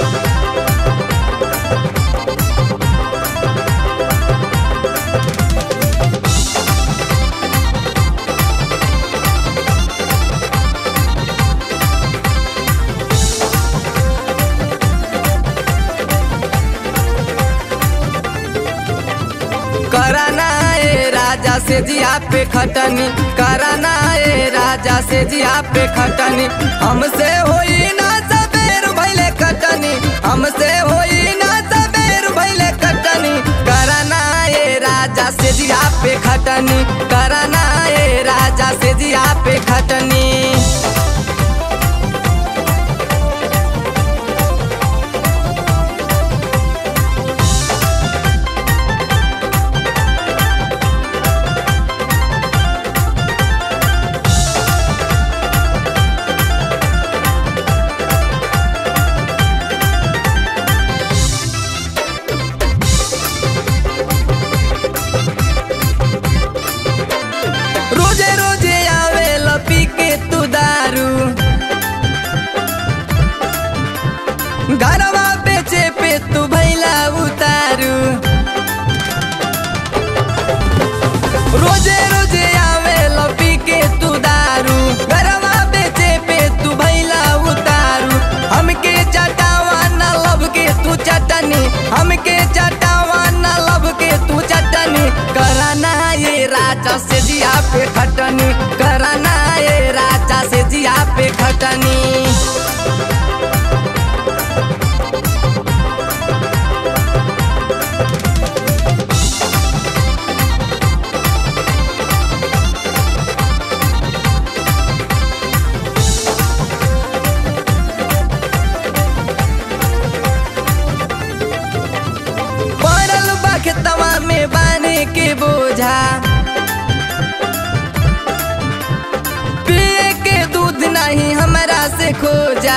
कराना ए राजा से जिया पे खटनी कराना ए राजा से जिया पे खटनी हमसे होई ना सबेर भइले कटनी हमसे होई ना सबेर भइले कटनी कराना ए राजा से जिया पे खटनी कराना ए राजा से जिया पे खटनी रोजे रोजे आवे लपी के तू दारू घरवा बेचे पे तू भैला उतारू रोजे रोजे आवे लपी के तू दारू घरवा बेचे पे तू भैला उतारू हमके चटावा न लब के तू चटनी हमके चटावा न लब के तू चटनी कराना ये राजा से जिया पे खटनी कराना ये राजा से जिया पे खटनी पड़ल बखतवा में बाने के बोझा पिए के दूध नहीं हमरा से खोजा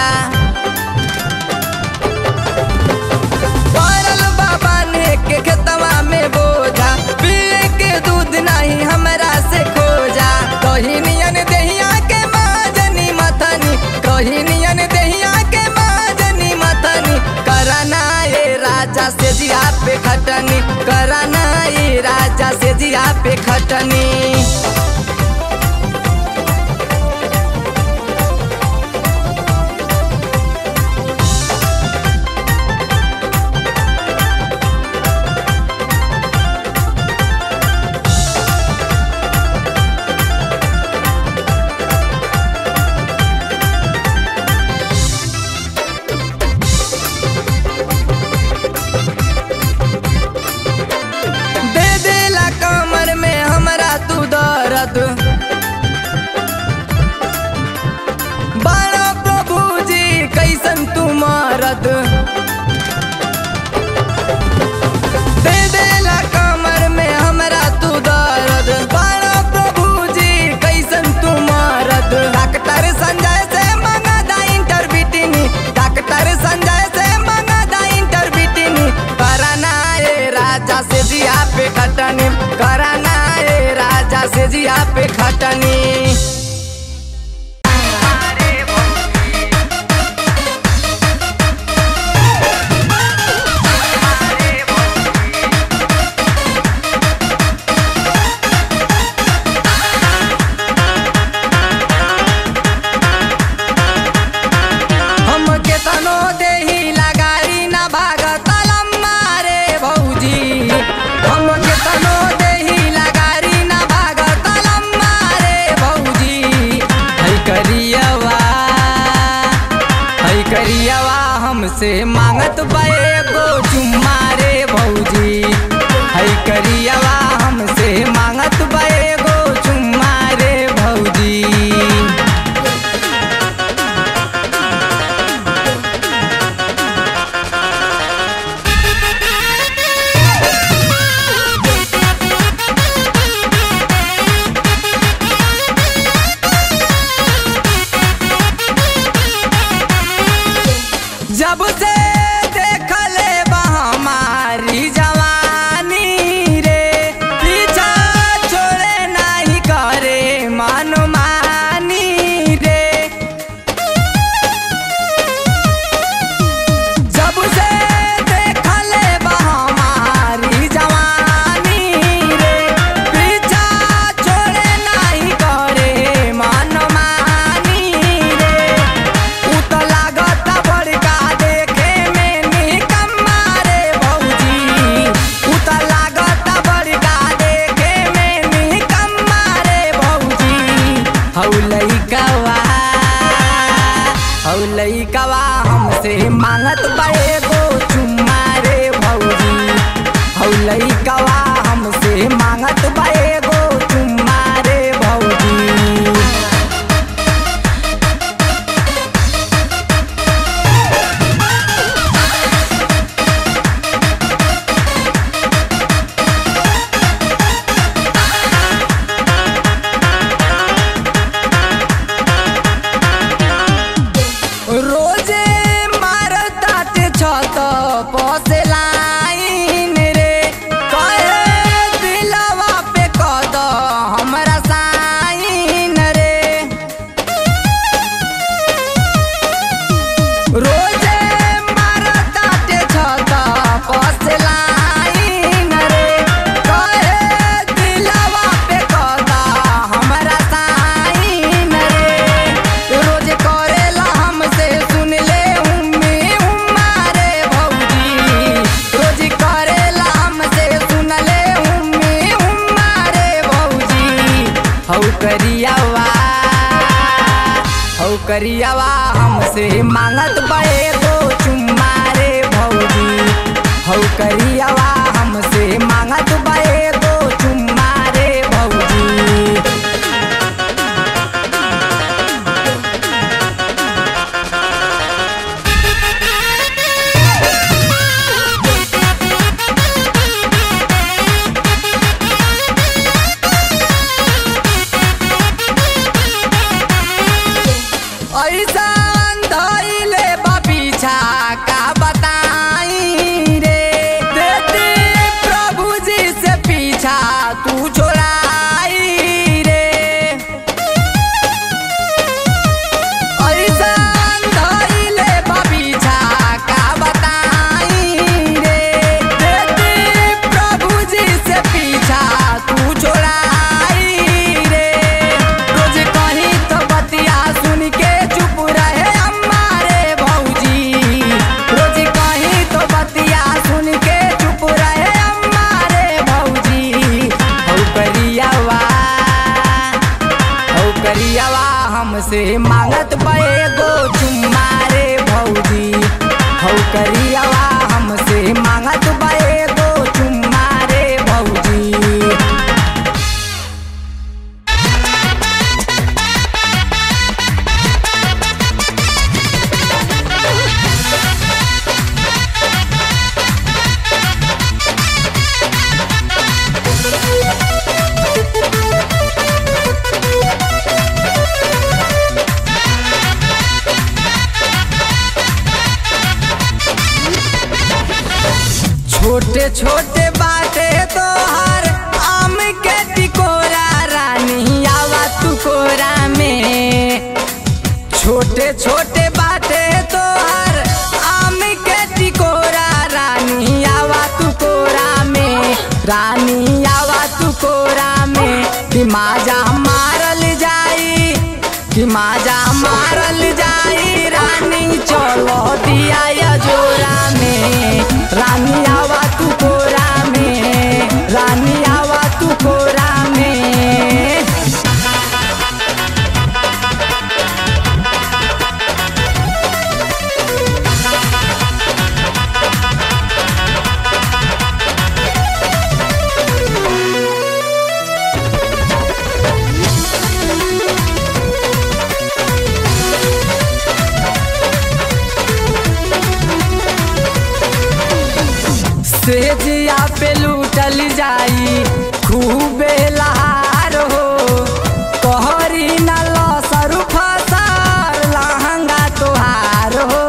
पड़ल बाबा ने के खेतवा में बोझा पिए के दूध नहीं हमरा से खोजा कही नियन दहिया के माजनी मथनी कही नियन दहिया के माजनी मथनी कराना ये राजा से जिया पे खटनी कराना ये राजा से जिया पे खटनी दे देला कमर में हमरा तू दर्द बाड़ा प्रभु जी कैसन तू मरद दे देला कमर में हमरा तू दर्द बाड़ा प्रभु जी कैसन तू मरद डॉक्टर संजय से मंगा दा इंटरबिटिनी डॉक्टर संजय से मंगा दा इंटरबिटिनी कराना ए राजा से जिया पे खटनी कराना ए राजा से जिया पे खटनी हम केतनो देही लगाई ना भागत मारे भौजी हम केतनो देही लगारी ना भागत मारे भौजी है करियवा है करियवा हमसे मांगत बे गो चुम्मा रे भौजी है करियवा हमसे मांगत बे गो चुम्मा रे भौजी जब से देखले बा हमारी जवानी रे पीछा छोड़े नहीं करे मनमानी रे हमसे मांगत बा एगो चुम्मा रे भौजी हौ लइकवा हमसे मांगत बा एगो चुम्मा रे भौजी रोजे मारताटे छत पसे लाइन रे कहे दिलवा पे कद हमरा साइन रे रोजे मारताटे छत पसे लाइन रे कहे दिलवा पे कद हमरा साइन रे रोज करेला हमसे सुन ले उम्मी उम्मा रे भौजी रोज करेला हमसे सुन ले उम्मी उम्मा रे भौजी हौ करियावा हौ करियावा हमसे मांगत बड़े गो चुम्मा रे भौजी हौ करियावा हमसे मांगत बड़े गो चुम्मा रे भौजी ऐसन धइले बा पीछा का बताई रे देती प्रभु जी से पीछा तू छोड़ाई रे ऐसन धइले बा पीछा का बताई रे देती प्रभु जी से पीछा तू छोड़ाई रे रोज कहीं तो बतिया सुन के चुप रहे अम्मा रे भौजी रोज कहीं तो बतिया सुन के चुप रहे अम्मा रे भौजी हौ करियावा हौ करियावा हमसे मांगत बे गो चुम्मा रे भौजी हौ करियावा हमसे मांगत बे गो चुम्मा रे भौजी छोटे छोटे बाटे तोहर आम के टिकोरा रानी आवा तू कोरा में छोटे छोटे बाटे तोहर आम के टिकोरा रानी आवा तू कोरा में रानी आवा तू कोरा में कि माजा मारल जाई कि माजा मारल जाई रानी चलो दिया या जोरा में रानी आवा तू कोरा में रानी आवा तू कोरा में सेजिया पे लूटल जाई खूबे लहार हो कहरी न लसर फसार लहंगा तोहार हो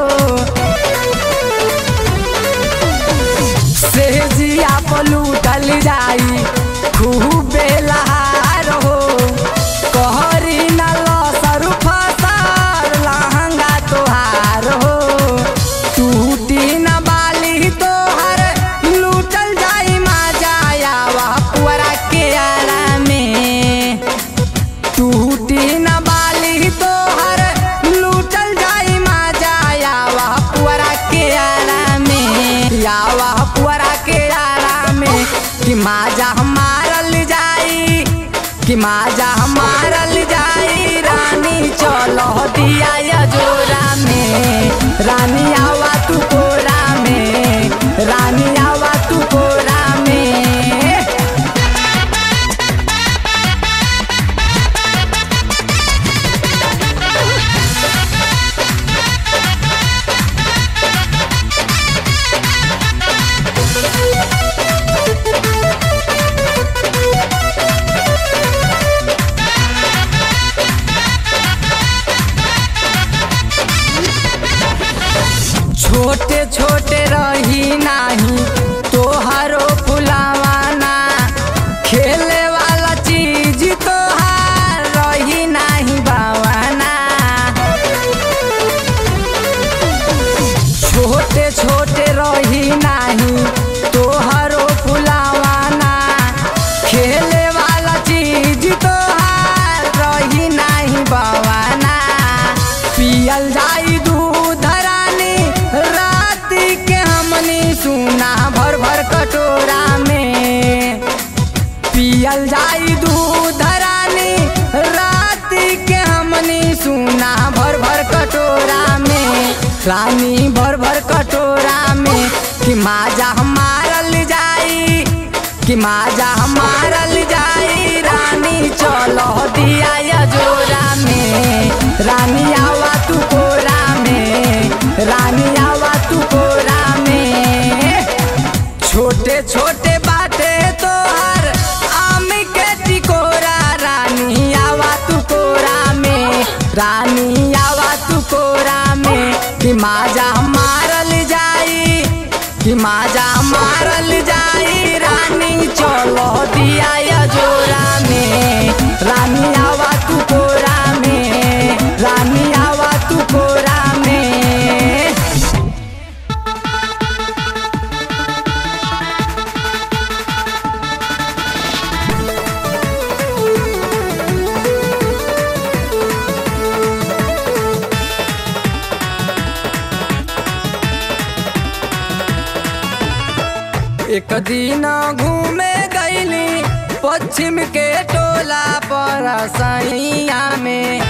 सेजिया पे लूटल जाई खूबे लहार हो कहरी न लसर फसार लहंगा तोहार हो टूटी न बाली तोहर लूटल जाई मा जायावा पुअरा के आरा में टूटी न बाली तोहर लूटल जाई मा जायावा पुअरा के आरा में यावा पुअरा के आरा में कि माजा मारल जाई कि माजा मारल जाई रानी चलो दिया या जोरा में रानी आवा तू कोरा में रानी आवा तू कोरा में छोटे छोटे रही नाही तोहरो फुलावाना खेले वाला चीज तोहार रही नाही बावाना छोटे छोटे रही नाही तोहरो फुलावाना खेले वाला चीज तोहार रही नाही बावाना पियल जाई दूध रानी रात के हमनी सुना भर भर कटोरा में पियल जाई दूध रानी रात के हमनी सुना भर भर कटोरा में रानी भर भर कटोरा में कि माजा मारल जाई कि माजा मारल जाई रानी चलो दिया या जोरा में रानी आवा तू कोरा में रानी आवा तू कोरा में छोटे छोटे बाटे तोहर आम के टिकोरा रानी आवा तू कोरा में रानी आवा तू कोरा में कि माजा मारल जाई कि माजा मारल जाई रानी चलो दिया या जोरा में रानी आवा तू कोरा में रानी आवा तू कोरा में एक दिन घूमे गईली पश्चिम के टोला पर सैया में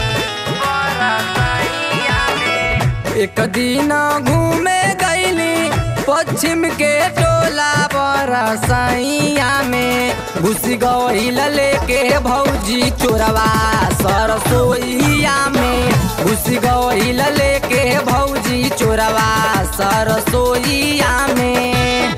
एक दिन घूमे गईली पश्चिम के टोला पर सैया में घुस गईल लेके भौजी चोरवा सरसोईया में घुस गईल लेके भौजी चोरवा सरसोईया में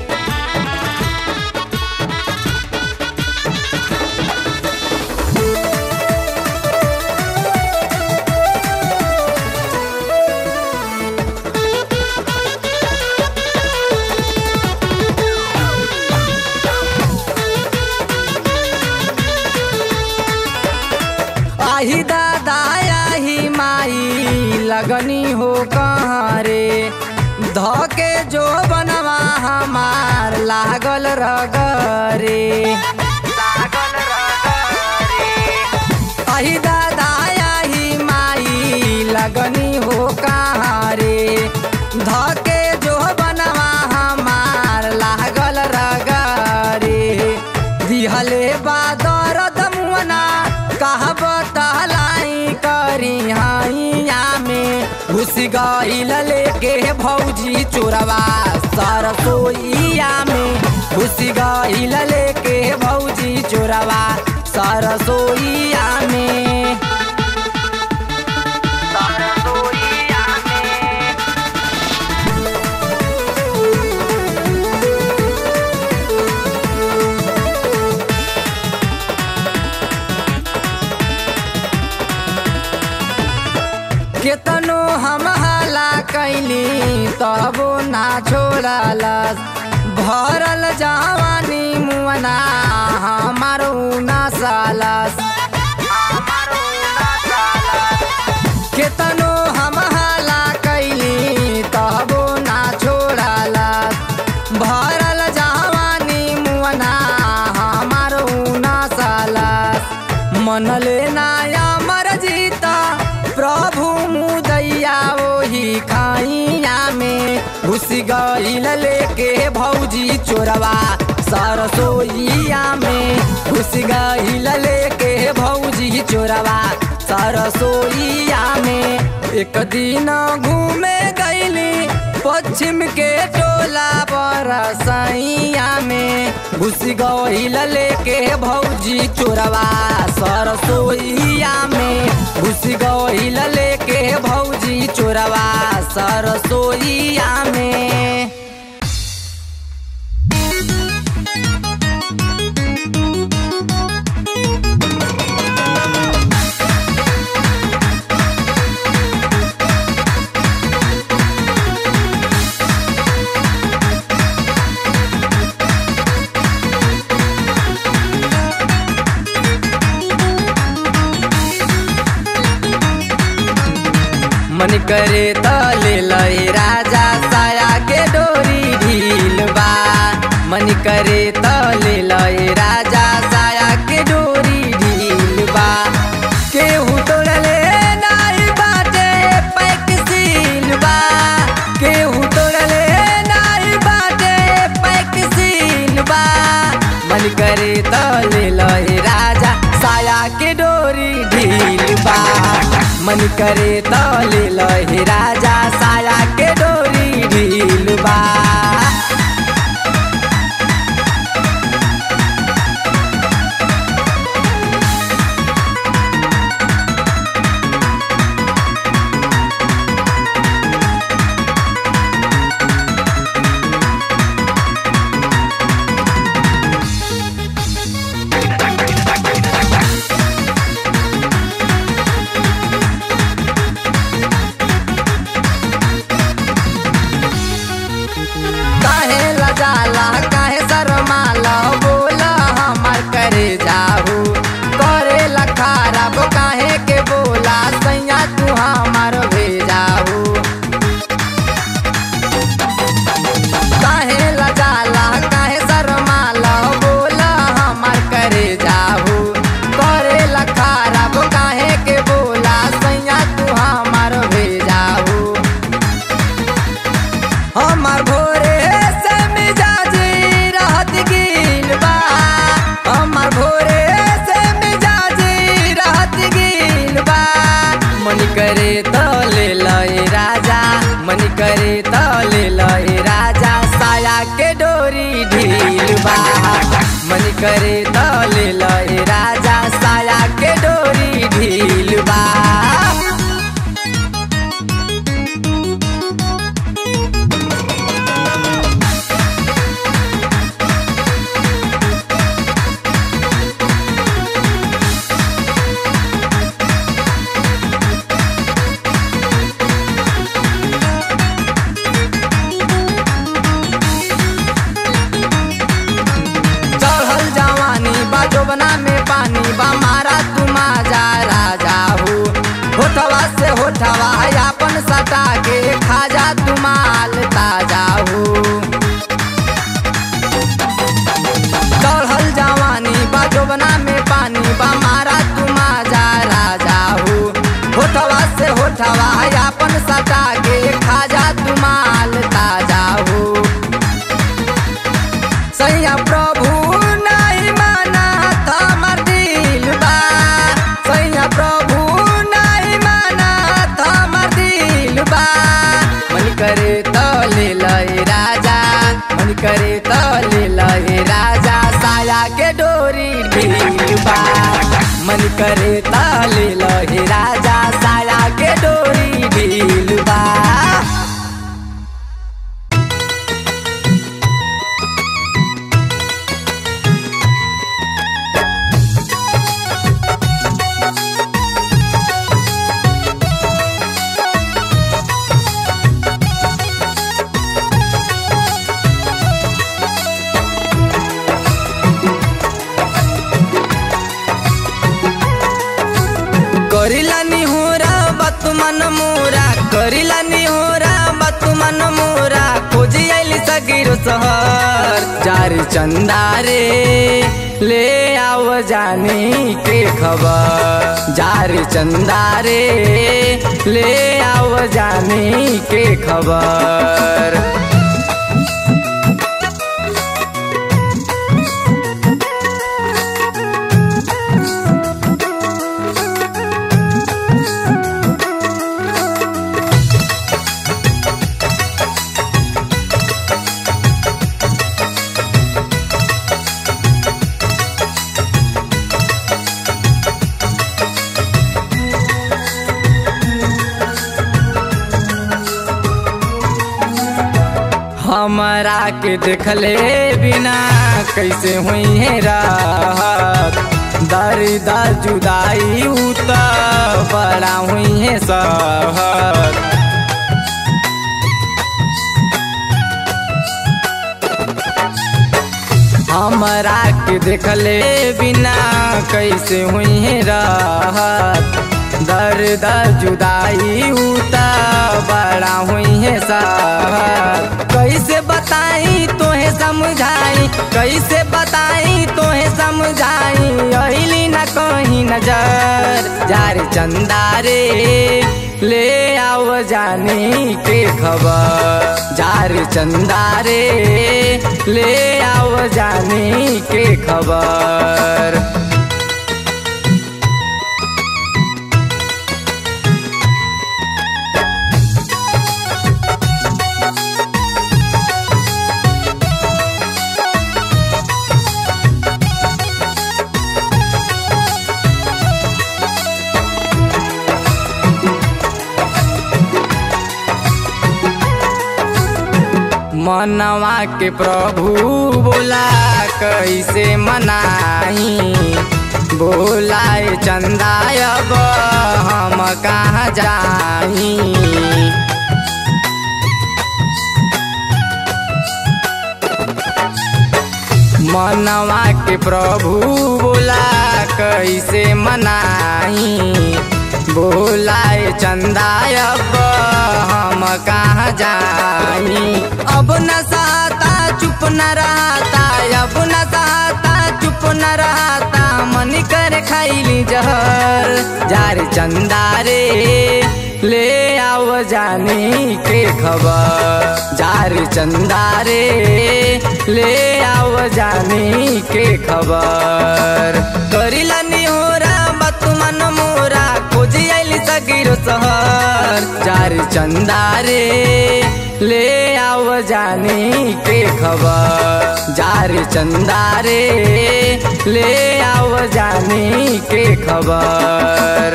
आही दादा आही माई लगनी हो कहाँ रे धके जो बनवा हमार लागल रगरे लागल रगरे आही दादा आही माई लगनी हो कहाँ रे धके जो बनवा हमार लागल रगरे दिहले बादर दमुना कहब तहलाई करी हाइया में घुस गईल लेके भौजी चोरवा सरसोईया में घुस गईल लेके भौजी चोरवा सरसोईया में सरसोईया में केतनो हम हला कैली तबो ना छोड़लस भरल जवानी मुअना हमारो ना सालस केतनो हम हला कैली तबो ना छोड़लस भरल जवानी मुअना हमारो ना सालस मनले नाया मर जीता प्रभु मुदैया ओही खाइया में घुस गईल लेके भौजी चोरवा सरसोईया में घुस गईल लेके भौजी चोरवा सरसोईया में एक दिन घूमे गई गईली पश्चिम के टोला बरसैया में घुस गईल लेके भौजी चोरवा सरसोईया में घुस गईल लेके भौजी चोरवा सरसोईया में मन करे तले लय राजा साया के डोरी ढील बा मन करे तले लय राजा साया के डोरी ढील बा केहू तोड़ले नाई बाटे पैक सील बा केहू तोड़ले नाई बाटे पैक सील बा मन करे तले लय राजा साया के डोरी ढील बा मन करे तले लहे राजा साया के डोरी ढील बा काहे लजाला काहे शरमाला बोला हमर करे जाहू करे ला खराब काहे के बोला सैया तू हमर भेजाहू काहे लजाला काहे शरमाला बोला हमर करे जाहू करे ला खराब काहे के बोला सैया तू हमर भेजाहू हमार भोरे से मिजाजी रहत गिल बा हमार भोरे से मिजाजी रहत गिल बा मन करे तले लय राजा मन करे तले लय राजा साया के डोरी ढील बा मन करे तले लय राजा साया के डोरी ढील बा चढ़ल जवानी बा जोबना में पानी बा मारा तुमा जा राजा हो होठवा से होठवा अपन सटा के खाजा तुमाल ताजा हो चढ़ल जवानी बा जोबना में पानी बा मारा तुमा जा राजा हो होठवा से होठवा अपन सटा के खाजा तुमाल ताजा हो सैया प्रभु नहीं माना हमर दिल बा सैया प्रभु नहीं माना हमर दिल बा मन करे तले लय राजा मन करे तले लय राजा साया के डोरी ढील बा मन करे तले लय राजा साया के डोरी ढील बा करिला निहोरा बत मन मोरा करिला निहोरा बत मन मोरा खोजी आइली सगिरो सहर जारी चंदा रे ले आव जाने के खबर जारी चंदा रे ले आव जाने के खबर हमरा के देखले बिना कैसे हुई है राहत दर्द जुदाई उत बड़ा हुई है सहत हमरा के देखले बिना कैसे हुई है राहत दर्द जुदाई उता बड़ा हुई है साहत कैसे बताई तोहे समझाई कैसे बताई तोहे समझाई अली न कहीं नजर जार चंदारे ले आओ जानी के खबर जार चंदारे ले आओ जानी के खबर मनवा के प्रभु बोला कैसे मनाई बोलाए चंदा अब हम कहाँ जाई मनवा के प्रभु बोला कैसे मनाई बोलाए चंदा अब हम कहाँ जाई अब न सहता चुप न रहता अब न सहता चुप न रहता मन कर खैली जहर जार चंदा रे ले आओ जानी के खबर जार चंदा रे ले आओ जानी के खबर करिला निहोरा मत मन मोरा खोजी आइली सगिरो सहर जार चंदा रे ले आओ जानी के खबर जार चंदा रे ले आओ जानी के खबर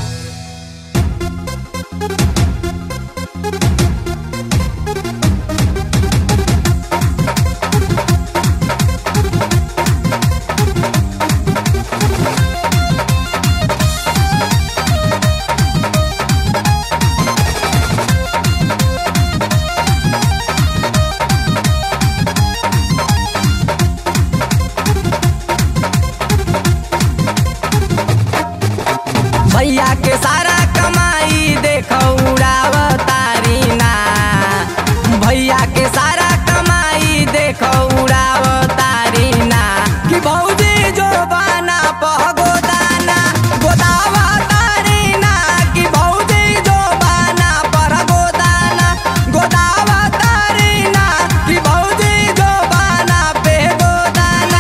भैया के सारा कमाई देखो उड़ावतारी ना भैया के सारा कमाई देखो उड़ावतारी ना कि भौजी जो बाना पह गोदाना गोदावतारी ना कि भौजी जो बाना पर गोदाना गोदावतारी ना कि भौजी जो बाना पे गोदाना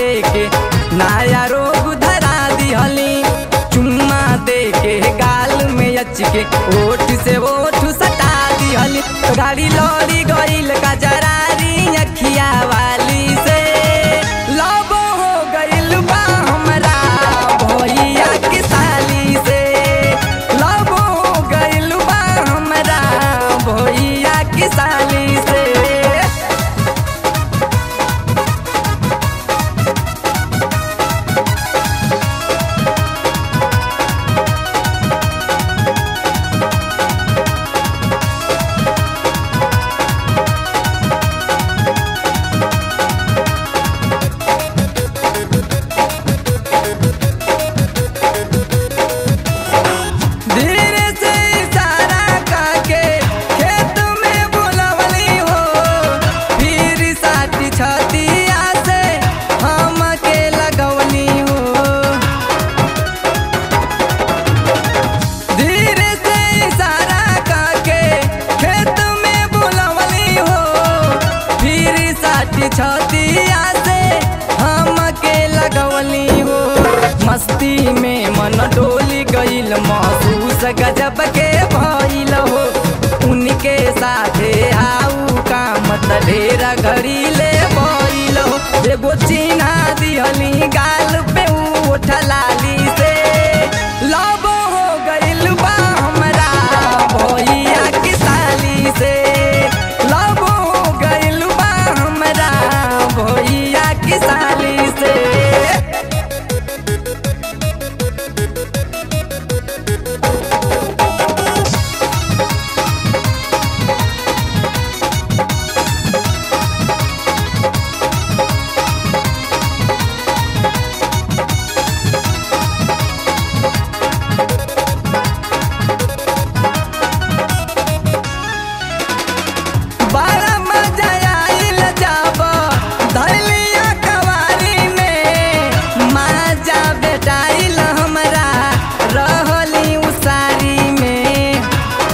दे के नया रोग धरा दिहली चुम्मा दे के गाल में अच के ओठ से ओठ सटा दिहली गाड़ी लौरी गईल का जरारी अखिया वाली से लब हो गईल बा हमरा भैया के साली से लब हो गईल बा हमरा भैया के साली से धीरे से इशारा करके खेत में बुलवली हो फिर साथी छतिया से हम के लगवली हो धीरे से इशारा करके खेत में बुलवली हो फिर साथी छतिया से हम के लगवली हो मस्ती में मन डोली गईल महसूस गजब के भइल हो उनके साथे आऊ काम त ढेरा घड़ी ले भइल हो एगो चिन्हा दिहली गाल पे उठ लाली से लब हो गईल बा हमरा भैया के साली से लब हो गईल बा हमरा भैया के साली से बड़ा मजा आइल जब धैलिया कवारी में मजा बेटाइल हमरा रहली उसारी में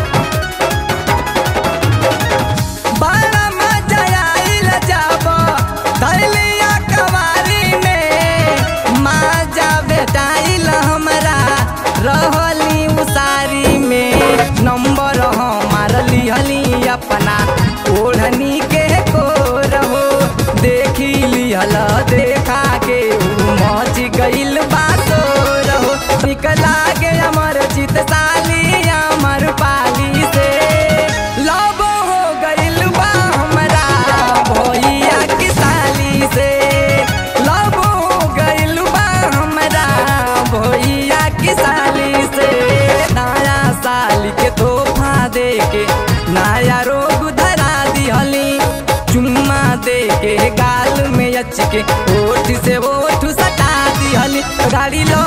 बड़ा मजा आइल जब धैलिया कवारी में मजा बेटाइल हमरा रहली उसारी में नंबर हमार लिहली अपना ओढ़नी के को रहो देखी लिहल देखा के उ मच गइल बातो रहो निकला के अमर चित साली अमर पाली से लब हो गइल बा हमरा भैया के साली से लब हो गइल बा हमरा भैया के साली से नया साल के तोहफा दे के नया रोग धरा दिहली चुम्मा दे के गाल में अच के ओठ से ओठ सटा दिहली गाड़ी लो